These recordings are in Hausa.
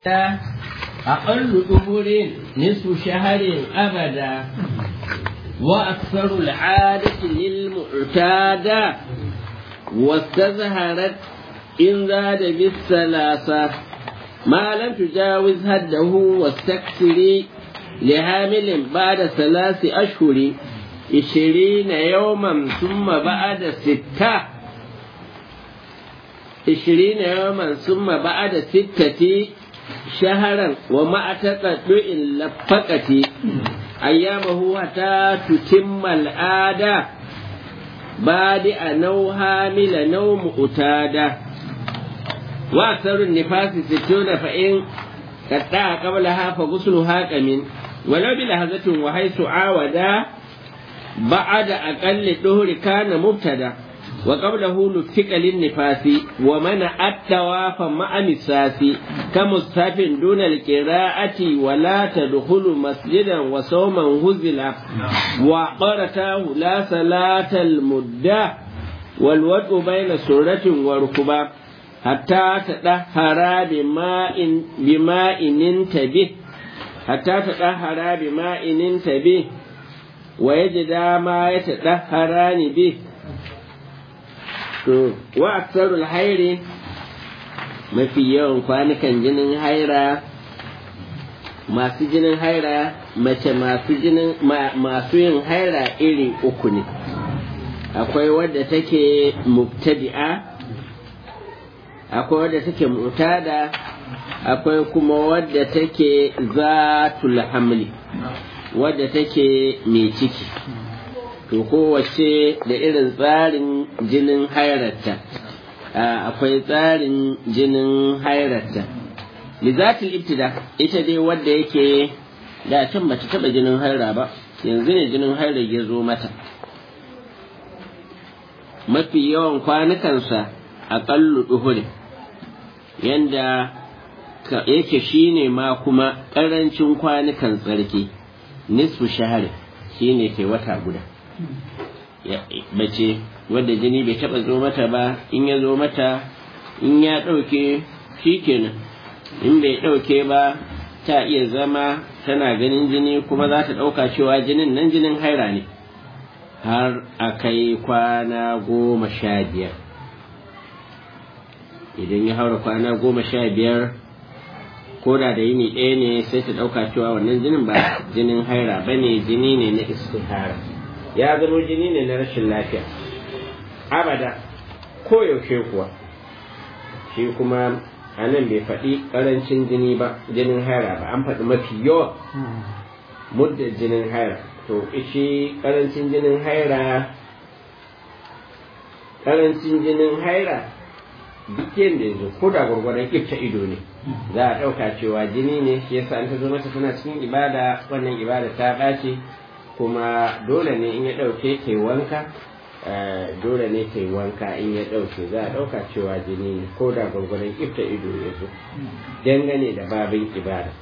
أقل ظهور نصف شهر أبدا وأكثر العادة للمعتادة واستظهرت إن زاد بالثلاثة ما لم تجاوز هده واستكثري لهامل بعد ثلاث أشهر عشرين يوما ثم بعد ستة عشرين يوما ثم بعد ستة شهرا ومع تقطع لفقة أيامه حتى تتم العادة بادئ نو هامل نو مؤتادة وأكثر النفاس ستون فإن قطع قبلها فغسلها كمن ولو بلهزة وحيث عاودا بعد أقل الدهر كان مبتدأ وقبله نفك للنفاس ومنع التواف مع مساس كمستاف دون القراءة ولا تدخل مسجدا وصوما هزلا وقرته لا صلاة المدة والوضع بين سورة وركبة حتى تطهر بماء بماء انتبه حتى تطهر بماء انتبه ويجد ما يتطهران به to wa aksarul hairi mafi yawan kwanukan jinin haira masu jinin haira mace masu jinin masu yin haira iri uku ne akwai wadda take mubtadi'a akwai wadda take mutada akwai kuma wadda take zatul hamli wadda take mai ciki to kowace da irin tsarin jinin hairarta akwai tsarin jinin hairarta lizatul ibtida ita dai wadda yake da can bata taba jinin haira ba yanzu ne jinin haira ya zo mata mafi yawan kwanukansa aƙallu duhuri yanda yake shine ma kuma ƙarancin kwanukan tsarki nisfu shahari shine ke wata guda mace wadda jini bai taba zo mata ba in ya zo mata in ya ɗauke shi kenan in bai ɗauke ba ta iya zama tana ganin jini kuma za ta ɗauka cewa jinin nan jinin haira ne har a kai kwana goma sha biyar idan ya haura kwana goma sha biyar ko da da yini ɗaya ne sai ta ɗauka cewa wannan jinin ba jinin haira ba ne jini ne na istihara ya zama jini ne na rashin lafiya abada ko yaushe kuwa shi kuma a nan bai faɗi ƙarancin jini ba jinin haira ba an faɗi mafi yawa mudda jinin haira to shi ƙarancin jinin haira ƙarancin jinin haira duk yadda ya zo ko da gwargwadon ƙifta ido ne za a ɗauka cewa jini ne shi yasa an ta zo mata tana cikin ibada wannan ibada ta ɓace kuma dole ne in ya ɗauke ke wanka dole ne ke wanka in ya ɗauke za a ɗauka cewa jini ne ko da gwargwadon ifta ido ya zo dangane da babin ibada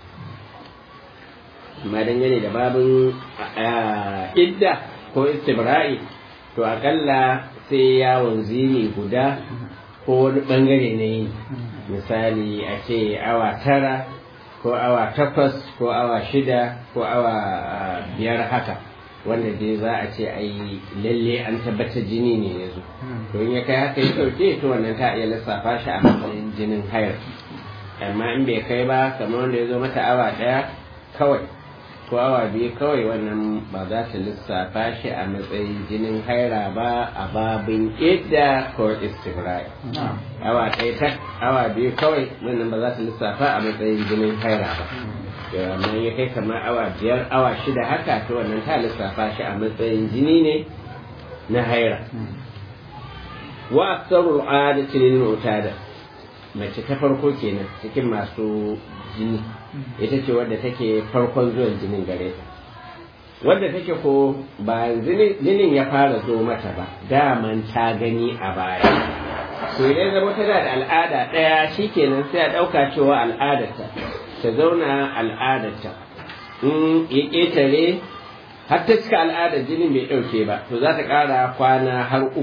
amma dangane da babin idda ko istibra'i to akalla sai yawon zini guda ko wani bangare na yi misali a ce awa tara ko awa takwas ko awa shida ko awa biyar haka wanda dai za a ce ai lalle an tabbatar jini ne ya zo to in ya kai haka ya ɗauke to wannan ta iya lissafa shi a matsayin jinin hayar amma in bai kai ba kamar wanda ya zo mata awa ɗaya kawai ko awa biyu kawai wannan ba za ta lissafa shi a matsayin jinin haira ba a babin idda ko istibrai awa ɗaya ta awa biyu kawai wannan ba za ta lissafa a matsayin jinin haira ba amma ya kai kamar awa biyar awa shida haka to wannan ta lissafa shi a matsayin jini ne na haira wa aksarul adati lil mutada mace ta farko kenan cikin masu jini ita ce wadda take farkon zuwan jinin gare ta wadda take ko bayan jinin ya fara zo mata ba daman ta gani a baya to idan zama tana da al'ada ɗaya shikenan sai a ɗauka cewa al'adarta ta zauna al'adarta in ya ƙetare har ta cika al'adar jinin bai ɗauke ba to za ta ƙara kwana har uku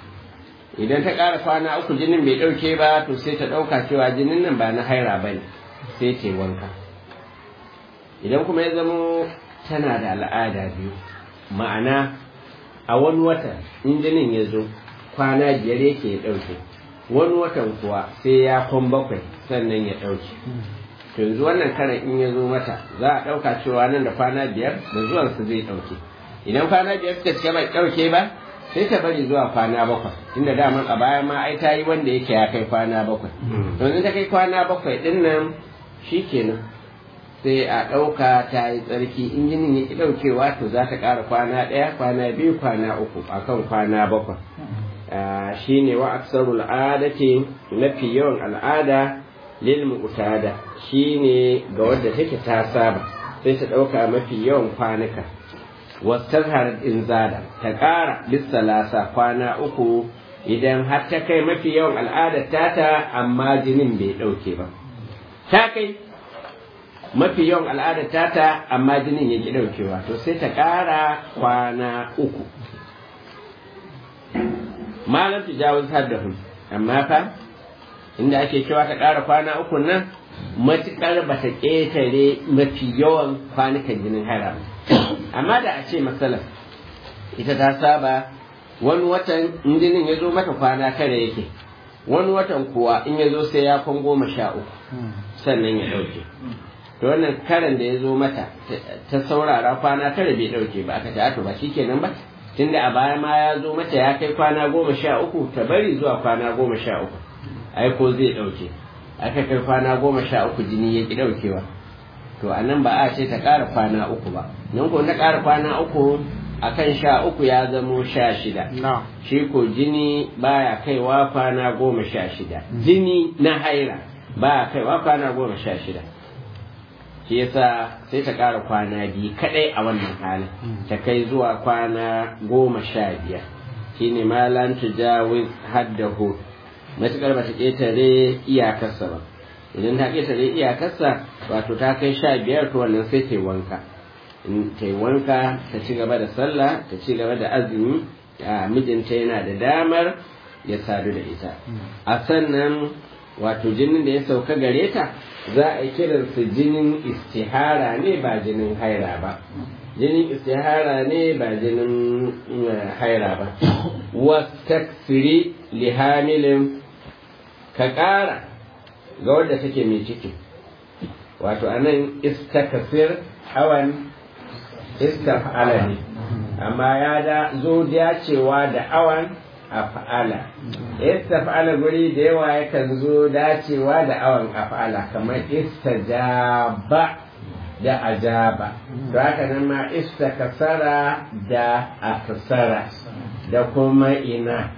idan ta ƙara kwana uku jinin bai ɗauke ba to sai ta ɗauka cewa jinin nan ba na haira ba ne sai ta wanka idan kuma ya zamo tana da al'ada biyu ma'ana a wani watan in jinin ya zo kwana biyar yake ya ɗauke wani watan kuwa sai ya kwan bakwai sannan ya ɗauke to yanzu wannan karan in ya zo mata za a ɗauka cewa nan da kwana biyar da zuwansu zai ɗauke idan kwana biyar suka cika bai ɗauke ba sai ta bari zuwa kwana bakwai inda daman a baya ma ai ta yi wanda yake ya kai kwana bakwai yanzu ta kai kwana bakwai ɗin nan shikenan sai a ɗauka ta yi tsarki in jinin ya ki ɗaukewa to za ta ƙara kwana ɗaya kwana biyu kwana uku akan kwana bakwai shi ne wa aksarul adati mafi yawan al'ada lil mu'tada shi ne ga wadda take ta saba sai ta ɗauka mafi yawan kwanuka wastazhar inzada ta ƙara lissalasa kwana uku idan har ta kai mafi yawan al'adar tata amma jinin bai ɗauke ba ta kai mafi yawan al'adar tata amma jinin ya ki ɗaukewa to sai ta ƙara kwana uku malam tujawuz haddahu amma fa inda ake cewa ta ƙara kwana uku nan matuƙar ba ta ƙetare mafi yawan kwanukan jinin haira amma da a ce matsalar ita ta saba wani watan in jinin ya zo mata kwana tara yake wani watan kuwa in ya zo sai ya kwan goma sha uku sannan ya ɗauke to wannan karan da ya zo mata ta saurara kwana tara bai ɗauke ba aka ce to ba shi kenan ba tunda a baya ma ya zo mata ya kai kwana goma sha uku ta bari zuwa kwana goma sha uku ai ko zai ɗauke aka kai kwana goma sha uku jini ya ki ɗaukewa to a nan ba a ce ta ƙara kwana uku ba nan ko na ƙara kwana uku akan sha uku ya zamo sha shida shi ko jini baya kaiwa kwana goma sha shida jini na haira baya kaiwa kwana goma sha shida shi yasa sai ta ƙara kwana biyu kaɗai a wannan halin ta kai zuwa kwana goma sha biyar shine malan tujawiz haddahu matuƙar ba ta ƙetare iyakarsa ba idan ta ƙetare iyakarsa wato ta kai sha biyar to wannan sai ta yi wanka in ta yi wanka ta ci gaba da sallah ta ci gaba da azumi a mijinta yana da damar ya sadu da ita a sannan wato jinin da ya sauka gare ta za a yi kiransa jinin istihara ne ba jinin haira ba jinin istihara ne ba jinin haira ba wastaksiri lihamilin ka ƙara ga wadda take mai ciki wato anan istakasir awan istaf'ala ne amma ya da zo dacewa da awan af'ala istaf'ala guri da yawa yakan zo dacewa da awan af'ala kamar istajaba da ajaba to haka nan ma istakasara da aksara da kuma ina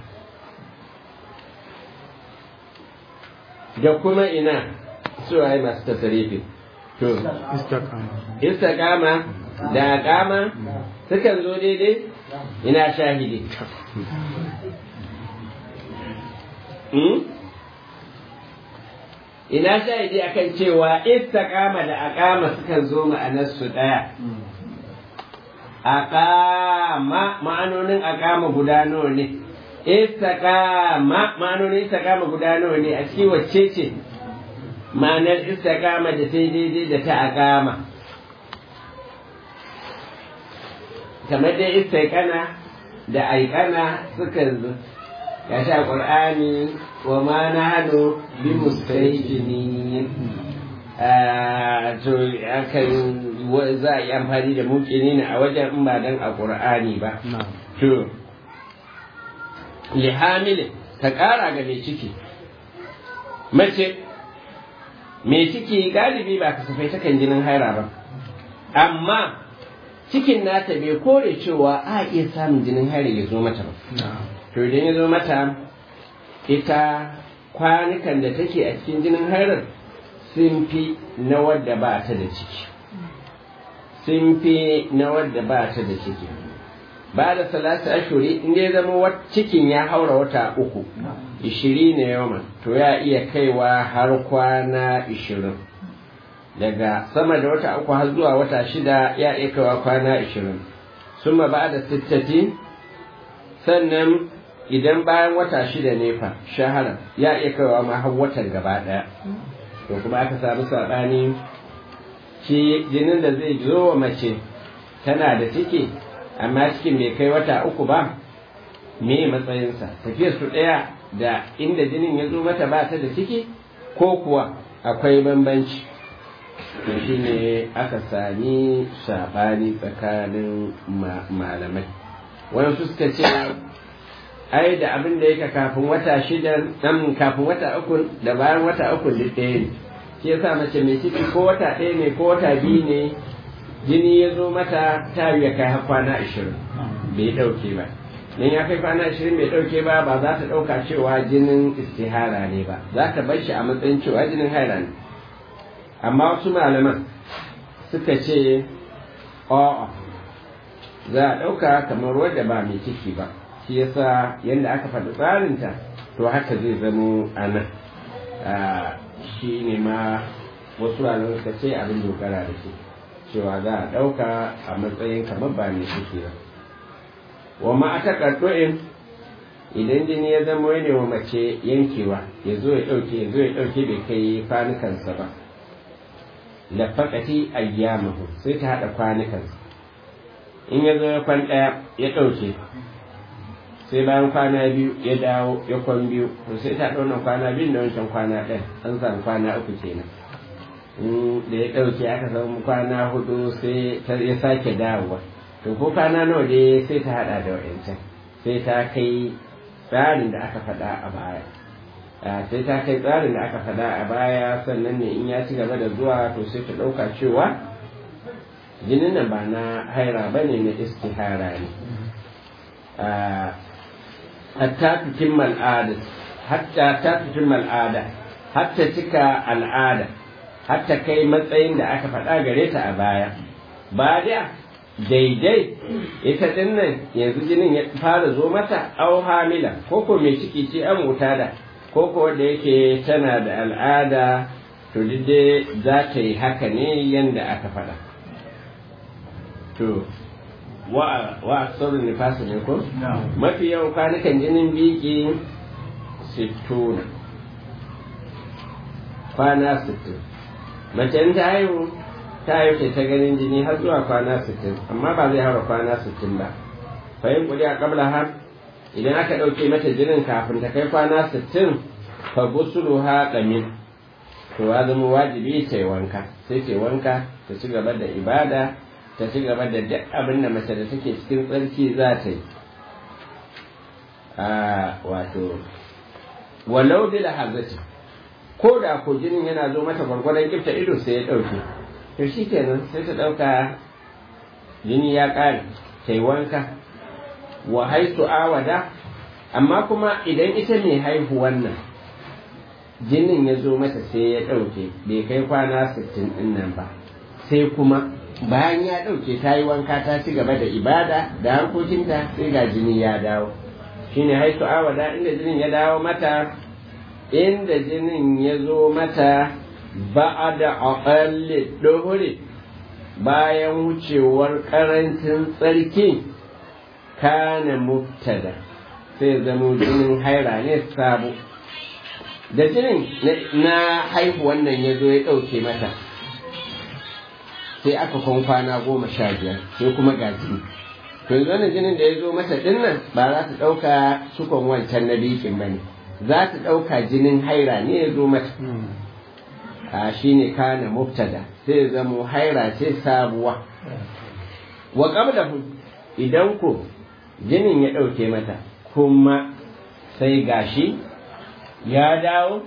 da kuma ina su ai masu tasarifi to istiqama da kama sukan zo daidai ina shahidi ina shahidi akan cewa istiqama da aqama sukan zo ma'anarsu ɗaya aqama ma'anonin aqama guda nawa ne istiqama ma'anonin istiqama guda nawa ne a cikin wacce ce ma'anar istiqama da sai daidai da ta aqama kamar dai istiqana da aikana suka zo ya sha qur'ani wa ma nahnu bi mustaqinin to akan za a yi amfani da muƙini ne a wajen in ba dan a qur'ani ba to lihamilin ta ƙara ga mai ciki mace mai ciki galibi ba kasafai takan jinin haira ba amma cikin nata bai kore cewa a iya samun jinin haira ya zo mata ba to idan ya zo mata ita kwanukan da take a cikin jinin hairar sun fi na wadda ba ta da ciki sun fi na wadda ba ta da ciki ba da salasa ashuri inda ya zama cikin ya haura wata uku ishiri ne yawan to ya iya kaiwa har kwana ishirin daga sama da wata uku har zuwa wata shida ya iya kaiwa kwana ishirin suma ba da sittati sannan idan bayan wata shida ne fa shahara ya iya kaiwa ma har watan gaba ɗaya to kuma aka samu saɓani shi jinin da zai zo wa mace tana da ciki amma cikin bai kai wata uku ba me matsayinsa tafiyar su ɗaya da inda jinin ya zo mata ba ta da ciki ko kuwa akwai bambanci to shi ne aka sami saɓani tsakanin malamai wani suka ce ai da abin da yake kafin wata shida dan kafin wata uku da bayan wata uku duk ɗaya ne shi yasa mace mai ciki ko wata ɗaya ne ko wata biyu ne jini ya zo mata ta ya kai har kwana ashirin bai ɗauke ba in ya kai kwana ashirin bai ɗauke ba ba za ta ɗauka cewa jinin istihara ne ba za ta bar shi a matsayin cewa jinin haila ne amma wasu malaman suka ce a'a za a ɗauka kamar wadda ba mai ciki ba shi yasa yadda aka faɗi tsarinta to haka zai zamo a nan shi ne ma wasu malaman suka ce abin dogara da shi cewa za a ɗauka a matsayin kamar ba mai ciki ba wa ma ta ƙarɗo'in idan jini ya zama ne wa mace yankewa ya zo ya ɗauke ya zo ya ɗauke bai kai kwanukansa ba lafakati ayyamahu sai ta haɗa kwanukansa in ya zo ya kwan ɗaya ya ɗauke sai bayan kwana biyu ya dawo ya kwan biyu to sai ta ɗauna kwana biyu da wancan kwana ɗaya an samu kwana uku kenan da ya ɗauke aka samu kwana hudu sai ya sake dawowa to ko kwana nawa dai sai ta haɗa da wa'ancan sai ta kai tsarin da aka faɗa a baya sai ta kai tsarin da aka faɗa a baya sannan ne in ya ci gaba da zuwa to sai ta ɗauka cewa jinin nan ba na haira ba ne na istihara ne hatta tutimma al'ada hatta ta tutimma al'ada hatta cika al'ada hatta kai matsayin da aka faɗa gare ta a baya ba da daidai ita din nan yanzu jinin ya fara zo mata au hamila ko ko mai ciki ce an wuta da ko ko da yake tana da al'ada to dai za ta yi haka ne yanda aka faɗa to wa wa saurin nifasa ne ko mafi yawan kwanukan jinin biki sittuna kwana sittin mace ta haihu ta haihu ta ganin jini har zuwa kwana sittin amma ba zai haura kwana sittin ba fahim kuli a kabla har idan aka ɗauke mata jinin kafin ta kai kwana sittin fa busulu ha ƙamin to ya zama wajibi ta yi wanka sai ta yi wanka ta ci gaba da ibada ta ci gaba da duk abin da mace da take cikin tsarki za ta yi a wato walau da hazati ko da ko jinin yana zo mata gwargwadon kifta ido sai ya ɗauke to shi kenan sai ta ɗauka jini ya ƙare ta yi wanka wa haitu awada amma kuma idan ita mai haihu wannan jinin ya zo mata sai ya ɗauke bai kai kwana sittin ɗin nan ba sai kuma bayan ya ɗauke ta yi wanka ta ci gaba da ibada da harkokinta sai ga jini ya dawo shine haitu awada inda jinin ya dawo mata inda jinin ya zo mata ba da aƙalli ɗuhuri bayan wucewar ƙarancin tsarki kana mubtada sai zamo jinin haira ne sabo da jinin na haihu wannan ya zo ya ɗauke mata sai aka kwan kwana goma sha biyar sai kuma ga jini to yanzu wannan jinin da ya zo mata dinnan ba za ta ɗauka cikon wancan na bikin ba ne za ta ɗauka jinin haira ne ya zo mata a shi ne kana mubtada sai zamo haira ce sabuwa wa qablahu idan ko jinin ya ɗauke mata kuma sai gashi ya dawo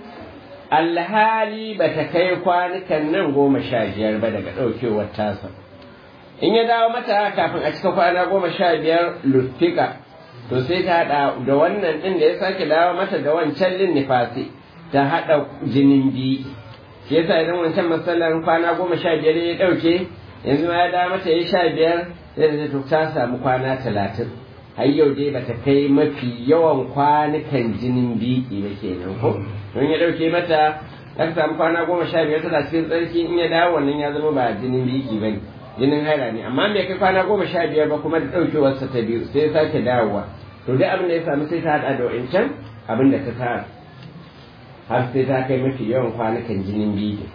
alhali ba ta kai kwanukan nan goma sha biyar ba daga ɗaukewar tasa in ya dawo mata kafin a cika kwana goma sha biyar luftika to sai ta haɗa da wannan ɗin da ya sake dawo mata da wancan lin nifasi ta haɗa jinin biyu shi yasa idan wancan matsalar kwana goma sha biyar ya ɗauke yanzu ma ya dawo mata ya sha biyar sai da ta ta samu kwana talatin har yau dai bata kai mafi yawan kwanukan jinin biki ba kenan ko don ya ɗauke mata aka samu kwana goma sha biyar tana cikin tsarki in ya dawo wannan ya zama ba jinin biki ba ne jinin haira ne amma bai kai kwana goma sha biyar ba kuma da ɗaukewarsa ta biyu sai ya sake dawowa to dai abin da ya samu sai ta haɗa da wa'incan abin da ta tara har sai ta kai mafi yawan kwanukan jinin biyu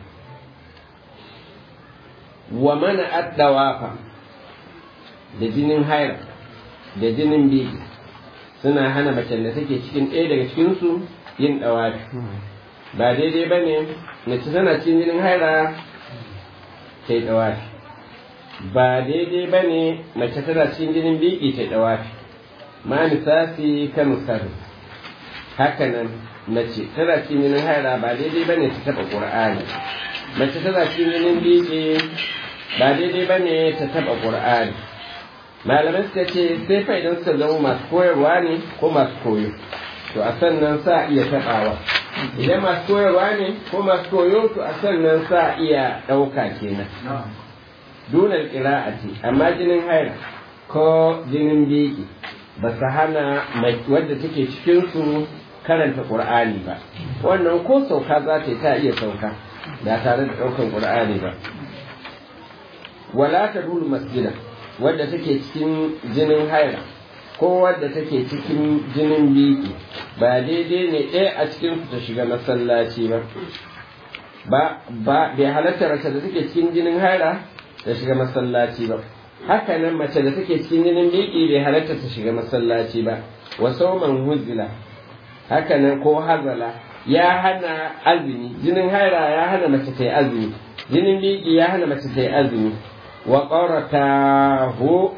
wa mana addawafa da jinin haira da jinin biyu suna hana macen da take cikin ɗaya daga cikinsu yin ɗawafi ba daidai ba ne mace tana cikin jinin haira ta yi ɗawafi ba daidai ba ne mace tana cikin jinin biki ta yi ɗawafi ma misasi ka misali hakanan mace tana cikin jinin haira ba daidai ba ne ta taɓa ƙur'ani mace tana cikin jinin biki ba daidai ba ne ta taɓa ƙur'ani malamai suka ce sai fa idan suka zama masu koyarwa ne ko masu koyo to a sannan sa iya taɓawa idan masu koyarwa ne ko masu koyo to a sannan sa iya ɗauka kenan dunar ƙira'ati amma jinin haira ko jinin biki ba su hana wadda take cikinsu karanta ƙur'ani ba wannan ko sauka za ta yi ta iya sauka ba tare da ɗaukan ƙur'ani ba wala ta dulu masjida wadda take cikin jinin haira ko wadda take cikin jinin biki ba daidai ne ɗaya a cikin su ta shiga masallaci ba ba ba bai halatta mace da take cikin jinin haira ta shiga masallaci ba haka nan mace da take cikin jinin biki bai halatta ta shiga masallaci ba wa sauman huzila haka nan ko hazala ya hana azumi jinin haira ya hana mace ta yi azumi jinin biki ya hana mace ta yi azumi wa ƙauratahu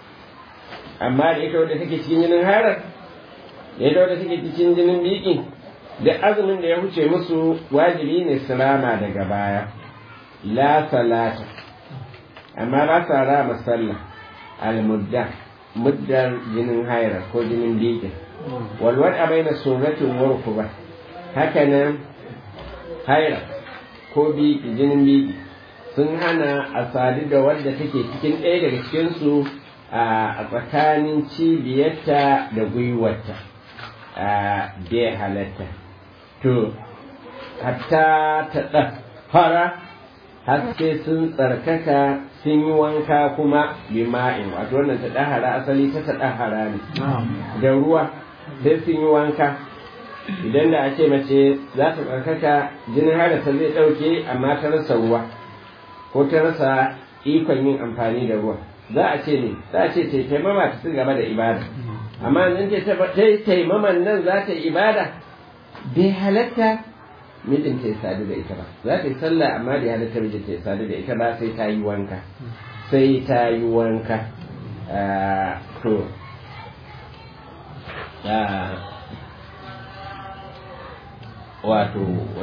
amma da ita wadda take cikin jinin harar da ita wadda take cikin jinin biki da azumin da ya wuce musu wajibi ne su rama daga baya la salata amma ba sa rama sallah almudda muddar jinin haira ko jinin biki walwar a bai na sunnatin warku ba haka nan haira ko biki jinin biki sun hana a sadu da wadda take cikin ɗaya daga cikinsu a tsakanin cibiyarta da gwiwarta a bai halatta to hatta ta ɗafara haske sun tsarkaka sun yi wanka kuma bima'in wato wannan ta ɗahara asali ta ta ɗahara ne da ruwa sai sun yi wanka idan da a ce mace za ta tsarkaka jinin harasa zai ɗauke amma ta rasa ruwa ko ta rasa ikon yin amfani da ruwa za a ce ne za a ce ta taimama ta ci gaba da ibada amma nan ta taimaman nan za ta yi ibada bai halatta mijinta ya sadu da ita ba za ta yi sallah amma bai halatta mijinta ya sadu da ita ba sai ta yi wanka sai ta yi wanka to wato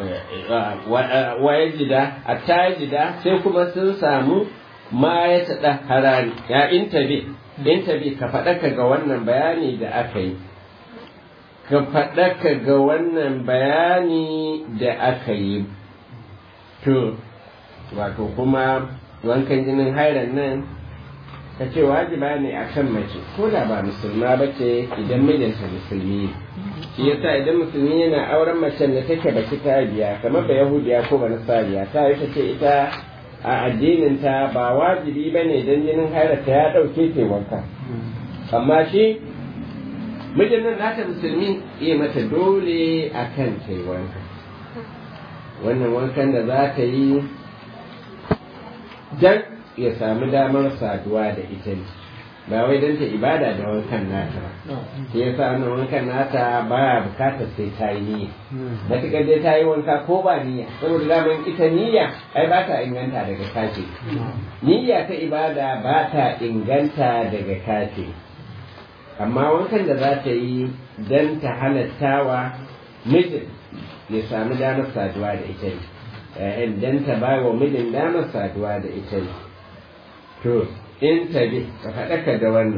waye jida a ta jida sai kuma sun samu ma ya taɗa harari ya intabi intabi ka faɗaka ga wannan bayani da aka yi ka faɗaka ga wannan bayani da aka yi to wato kuma wankan jinin hairan nan ka ce wajiba ne a kan mace ko da ba musulma ba ce idan mijinta musulmi shi yasa idan musulmi yana auren macen da take ba ta biya kamar ba yahudiya ko ba nasariya ta yi ta ce ita a addinin ta ba wajibi ba ne don jinin hairata ya ɗauke ta wanka amma shi mijin nan nata musulmi iya mata dole a kan ta wanka wannan wankan da za ta yi dan ya sami damar saduwa da ita ne ba wai don ta ibada da wankan nata ba shi ya sa wannan wankan nata ba bukatar sai ta yi niyya matuƙar dai ta yi wanka ko ba niyya saboda daman ita niyya ai ba ta inganta daga kace niyya ta ibada ba ta inganta daga kace amma wankan da za ta yi don ta halattawa mijin ya sami damar saduwa da ita ne don ta ba wa mijin damar saduwa da ita ne to in tabi ka faɗaka da wannan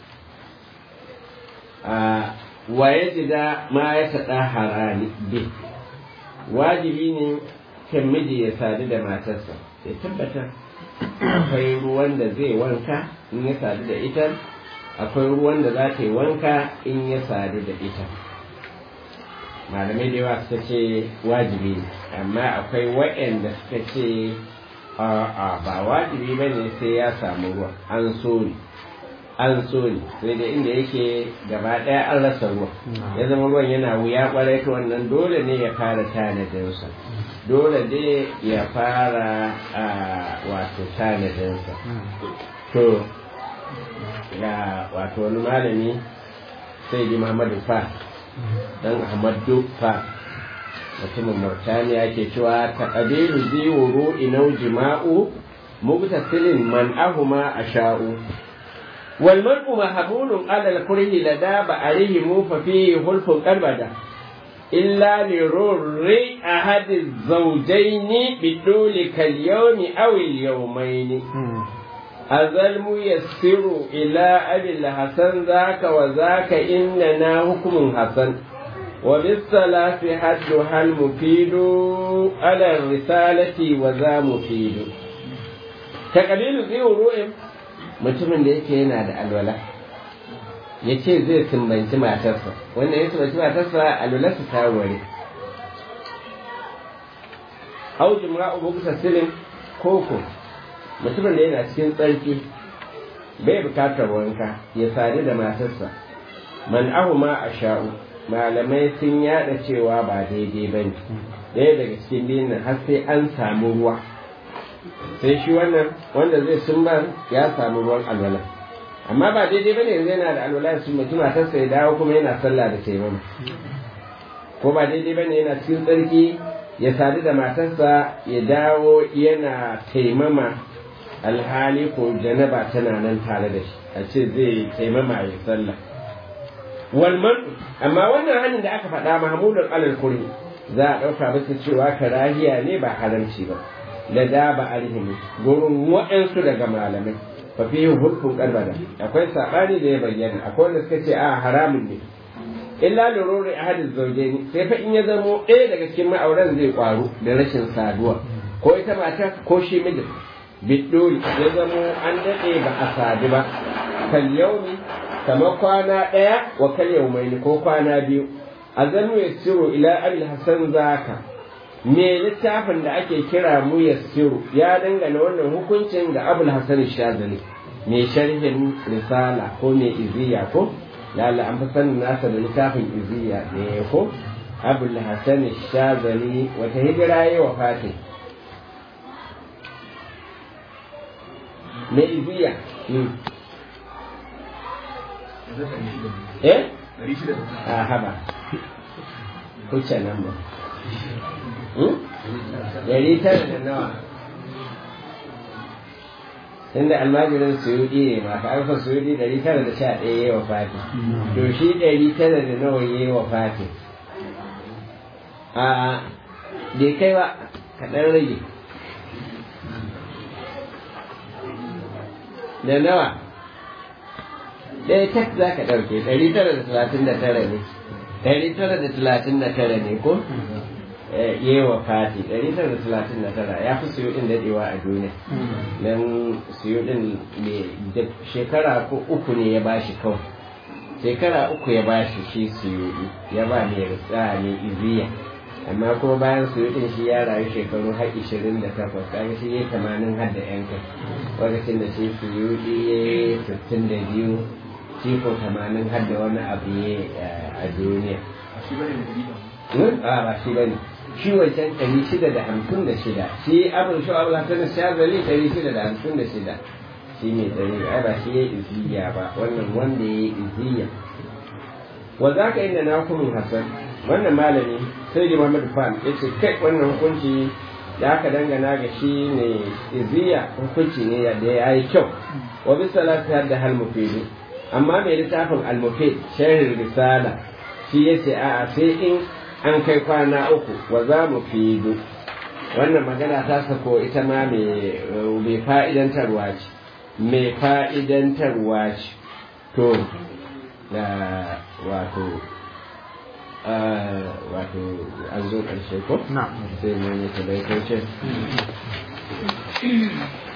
a waye jida ma ya taɗa harani bi wajibi ne kan miji ya sadu da matarsa ya tabbatar akwai ruwan da zai wanka in ya sadu da ita akwai ruwan da za ta yi wanka in ya sadu da ita malamai da yawa suka ce wajibi ne amma akwai waɗanda suka ce a'a ba wajibi ba ne sai ya samu ruwa an so ne an so ne sai da inda yake gaba ɗaya an rasa ruwa ya zama ruwan yana wuya kwarai to wannan dole ne ya fara tanadinsa dole ne ya fara a wato tanadinsa to ga wato wani malami sai di Muhammadu Fa dan Ahmadu Fa mutumin Murtaniya ke cewa ta ƙabilu ziwuru inau jima'u mubtasilin man ahuma asha'u wal mar'u mahmulun ala al-kurhi lada ba'arihi mu fa fihi hulfun qalbada illa li rurri ahad az-zawjayn biduli kal yawmi aw al-yawmayn azal muyassiru ila abil hasan zaka wa zaka innana hukmun hasan وبالثلاث حدها المفيد على الرسالة وذا مفيد تقليل ذي ru'in mutumin da yake yana da alwala ya ce zai sumbanci matarsa wanda ya sumbanci matarsa alwalarsa ta ware au jimra'u bukta silin koko mutumin da yana cikin tsarki bai bukatar wanka ya sadu da matarsa man ahu ma a sha'u malamai sun yada cewa ba daidai ba ne ɗaya daga cikin biyun nan har sai an samu ruwa sai shi wannan wanda zai sumbar ya samu ruwan alwala amma ba daidai ba ne yanzu yana da alwala su mutum matarsa ya dawo kuma yana sallah da taimama ko ba daidai ba ne yana cikin tsarki ya sadu da matarsa ya dawo yana taimama alhali ko janaba tana nan tare da shi a ce zai taimama ya sallah walman amma wannan hannun da aka faɗa mahmudun alal kuri za a ɗauka bisa cewa karahiya ne ba haramci ba da da ba alhimi gurin waɗansu daga malamai fa fi hukun karbada akwai saɓani da ya bayyana akwai wanda suka ce a haramun ne illa lururi ahadin zaujaini sai fa in ya zamo ɗaya daga cikin ma'auran zai kwaru da rashin saduwa ko ita mata ko shi mijin biddoli ya zamo an daɗe ba a sadu ba kal yaumi kamar kwana ɗaya wa kal yaumaini ko kwana biyu a zanu ya siro ila abil hasan zaka me littafin da ake kira mu ya siro ya dangana wannan hukuncin ga abul hasan shazali me sharhin risala ko me iziya ko lalla an fi sanin nasa da littafin iziya ne ko abul hasan shazali wata hijira yi wa fatin me iziya eh a haba kuce nan ba dari tara da nawa inda almajirin suyudi ne ma ka alfa suyudi dari tara da sha ɗaya ya wa fati to shi dari tara da nawa ya wa fati a bai kai ba kaɗan rage da nawa ɗaya tak za ka ɗauke ɗari tara da talatin da tara ne ɗari tara da talatin da tara ne ko yi wa fati ɗari tara da talatin da tara ya fi siyo ɗin daɗewa a duniya don siyo ɗin shekara uku ne ya bashi kawai shekara uku ya bashi shi siyo ya ba mai rutsa mai iziya amma kuma bayan siyo ɗin shi ya rayu shekaru har ishirin da takwas kaga shi ya tamanin har da yan kai lokacin da shi siyo ya sittin da biyu shi ko tamanin har da wani abu ya a duniya a ba shi bane shi wancan ɗari shida da hamsin da shida shi abin shi abu hasan shazali ɗari shida da hamsin da shida shi ne ɗari ai ba shi ya iziya ba wannan wanda ya yi iziya wa za ka inda na hukumin hasan wannan malami sai da Muhammad Fan ya ce kai wannan hukunci da aka dangana ga shi ne iziya hukunci ne da ya yi kyau wa bisa lafiyar da hal mufidu amma mai littafin al-mufid sharhin risala shi ya ce a'a sai in an kai kwana uku wa za mu fidu wannan magana ta sako ita ma mai fa'idantarwa ce mai fa'idantarwa ce to da wato wato an zo ƙarshe ko? na sai mai ne ta